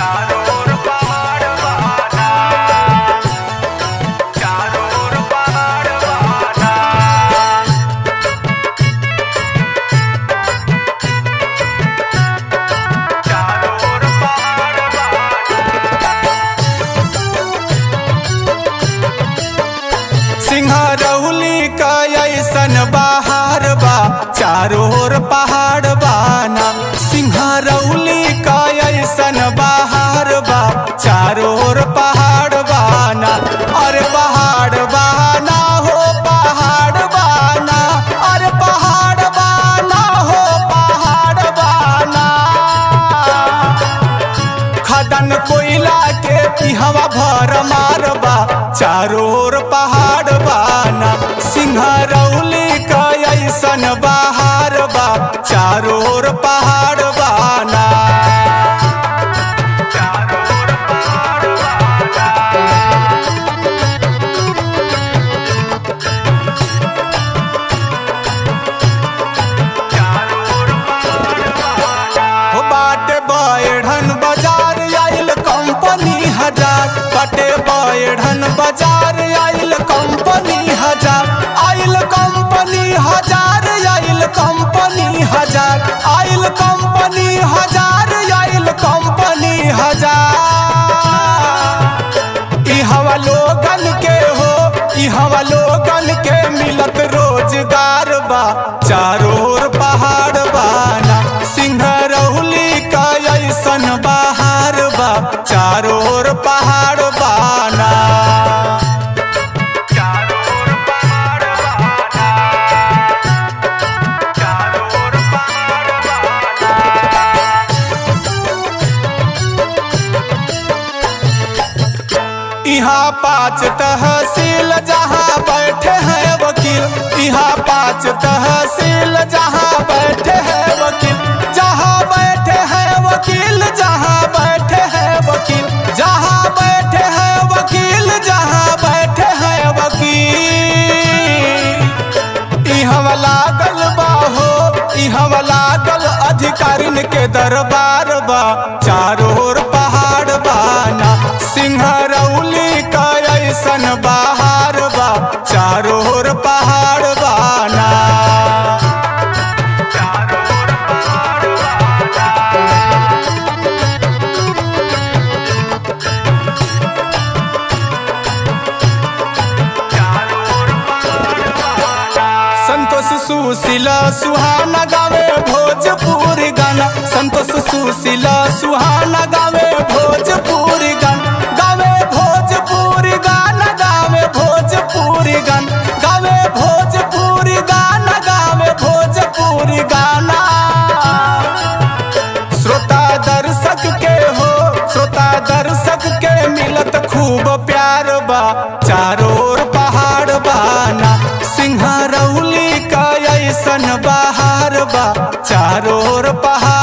चारों ओर पहाड़ बहाना चारों ओर पहाड़ बहाना चारों ओर पहाड़ बहाना सिंहरौली का ऐसन बहार बा चारों ओर पहाड़ बाना सिंहरौली का ऐसन बहार बा चारों ओर पहाड़ बाना अरे पहाड़ बाना हो पहाड़ बाना अरे पहाड़ बाना हो पहाड़ बाना खदन कोयला के पिहवा भर मारबा चारों ओर पहाड़ बाना सिंहरौली का ऐसन बहार बा चारों ओर पहाड़ बाना चारों ओर पहाड़ बहाना चारों ओर पहाड़ बहाना हो बाटे बैठन बाजार आइल कंपनी हजार बाटे बैठन बाजार आइल कंपनी हजार आइल कंपनी हजार आइल कंपनी हजार आइल कंपनी हजार आइल कंपनी हजार ई हवा लोगन के हो ई हवा लोगन के मिलत रोजगार बा चारों ओर पहाड़ बाना सिंहरौली का ऐसन बहार बा चारों ओर पहाड़ बाना चारों ओर पहाड़ बहाना चारों ओर पहाड़ बहाना यहाँ पाँच तहसील जहाँ बैठे हैं वकील यहाँ पाँच तहसील जहाँ बैठे हैं वकील जहाँ बैठे हैं वकील जहाँ बैठे हैं वकील जहाँ बैठे हैं वकील जहाँ बैठे हैं वकील इहवा लागल बा हो इहवा लागल अधिकारिन के दरबार बा चारों ओर पहाड़ बाना सिंहरौली का ऐसन बहार बा चारों ओर पहाड़ बाना चारों ओर पहाड़ बहाना चारों ओर पहाड़ बहाना संतोष सुशीला सुहाना गावे भोजपुरी गाना संतोष सुशीला सुहाना गावे भोजपुरी गाना गावे भोजपुरी गाना गावे भोजपुरी गाना गावे भोजपुरी गाना गावे भोजपुरी गाना श्रोता दर्शक के हो श्रोता दर्शक के मिलत खूब प्यार बा चारों ओर पहाड़ बाना सिंहरौली का ऐसन बहार बा चारों ओर पहाड़